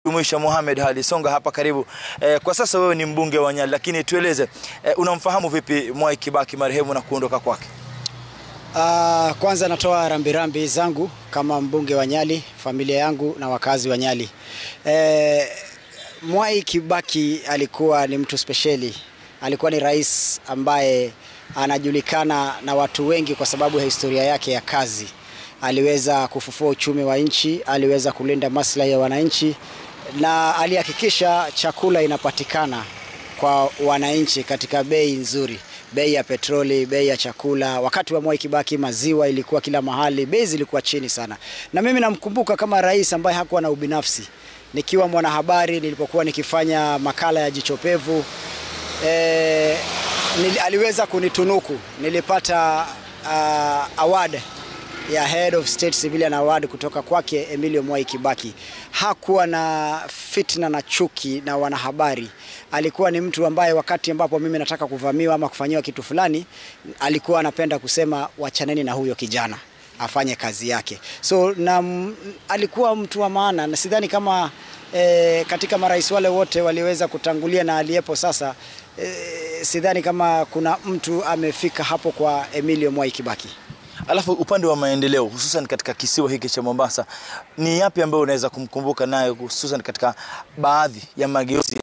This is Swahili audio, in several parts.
Jumuisha Mohamed Hadi Songa hapa karibu. Eh, kwa sasa wewe ni mbunge wa Nyali, lakini tueleze eh, unamfahamu vipi Mwai Kibaki marehemu na kuondoka kwake? Uh, kwanza natoa rambirambi zangu kama mbunge wa Nyali, familia yangu na wakazi wa Nyali. Eh, Mwai Kibaki alikuwa ni mtu spesheli, alikuwa ni rais ambaye anajulikana na watu wengi kwa sababu ya historia yake ya kazi. Aliweza kufufua uchumi wa nchi, aliweza kulinda maslahi ya wananchi na alihakikisha chakula inapatikana kwa wananchi katika bei nzuri bei ya petroli, bei ya chakula. Wakati wa Mwai Kibaki maziwa ilikuwa kila mahali, bei zilikuwa chini sana, na mimi namkumbuka kama rais ambaye hakuwa na ubinafsi. Nikiwa mwanahabari, nilipokuwa nikifanya makala ya Jicho Pevu e, nil, aliweza kunitunuku, nilipata uh, award ya Head of State Civilian Award kutoka kwake Emilio Mwai Kibaki. Hakuwa na fitna na chuki na wanahabari. Alikuwa ni mtu ambaye wakati ambapo mimi nataka kuvamiwa ama kufanyiwa kitu fulani, alikuwa anapenda kusema wachaneni na huyo kijana afanye kazi yake. So na alikuwa mtu wa maana na sidhani kama e, katika marais wale wote waliweza kutangulia na aliyepo sasa e, sidhani kama kuna mtu amefika hapo kwa Emilio Mwai Kibaki. Alafu upande wa maendeleo hususan katika kisiwa hiki cha Mombasa, ni yapi ambayo unaweza kumkumbuka nayo hususan katika baadhi ya mageuzi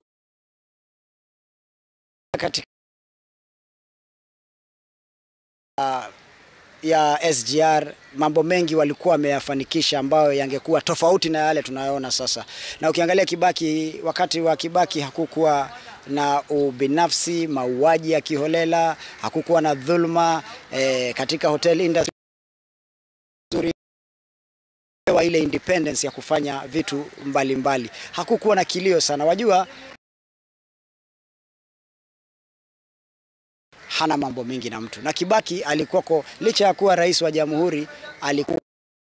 katika uh, ya SGR mambo mengi walikuwa wameyafanikisha ambayo yangekuwa tofauti na yale tunayoona sasa. Na ukiangalia Kibaki, wakati wa Kibaki hakukuwa na ubinafsi, mauaji ya kiholela, hakukuwa na dhulma eh, katika hotel industry wa ile independence ya kufanya vitu mbalimbali mbali. Hakukuwa na kilio sana, wajua hana mambo mengi na mtu. Na Kibaki alikuwako, licha ya kuwa rais wa jamhuri, alikuwa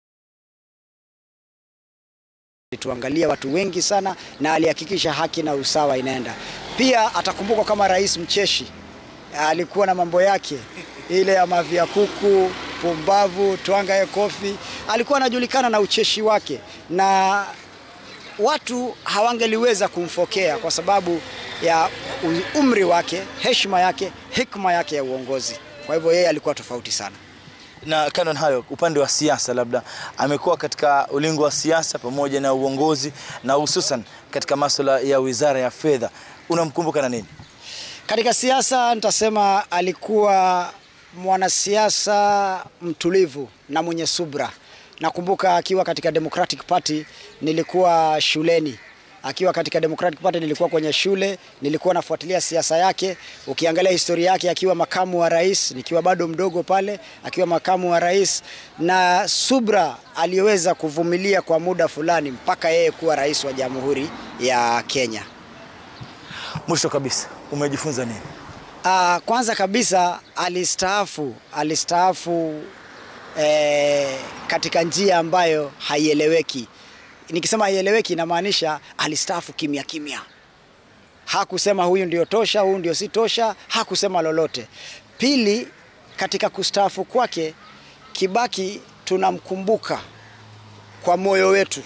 tuangalia watu wengi sana, na alihakikisha haki na usawa inaenda. Pia atakumbukwa kama rais mcheshi, alikuwa na mambo yake ile ya mavia kuku, pumbavu, twangaye kofi. Alikuwa anajulikana na ucheshi wake, na watu hawangeliweza kumfokea kwa sababu ya umri wake, heshima yake, hikma yake ya uongozi. Kwa hivyo yeye alikuwa tofauti sana. Na kando na hayo, upande wa siasa, labda amekuwa katika ulingo wa siasa pamoja na uongozi na hususan katika masuala ya wizara ya fedha, unamkumbuka na nini? Katika siasa nitasema alikuwa mwanasiasa mtulivu na mwenye subra. Nakumbuka akiwa katika Democratic Party, nilikuwa shuleni akiwa katika Democratic Party nilikuwa kwenye shule, nilikuwa nafuatilia siasa yake. Ukiangalia historia yake akiwa makamu wa rais, nikiwa bado mdogo pale, akiwa makamu wa rais, na subra aliyoweza kuvumilia kwa muda fulani mpaka yeye kuwa rais wa Jamhuri ya Kenya. Mwisho kabisa, umejifunza nini? Uh, kwanza kabisa alistaafu, alistaafu eh, katika njia ambayo haieleweki nikisema haieleweki inamaanisha alistaafu kimya kimya. Hakusema huyu ndio tosha, huyu ndio si tosha, hakusema lolote. Pili, katika kustaafu kwake Kibaki tunamkumbuka kwa moyo wetu,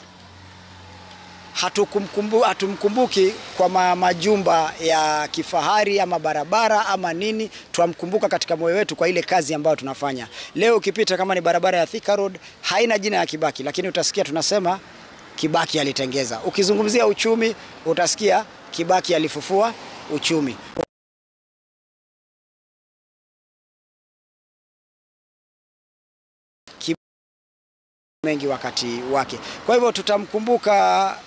hatukumkumbu, hatumkumbuki kwa ma, majumba ya kifahari ama barabara ama nini. Twamkumbuka katika moyo wetu kwa ile kazi ambayo tunafanya. Leo ukipita kama ni barabara ya Thika Road haina jina ya Kibaki, lakini utasikia tunasema Kibaki alitengeza. Ukizungumzia uchumi utasikia Kibaki alifufua uchumi. Kibaki mengi wakati wake. Kwa hivyo tutamkumbuka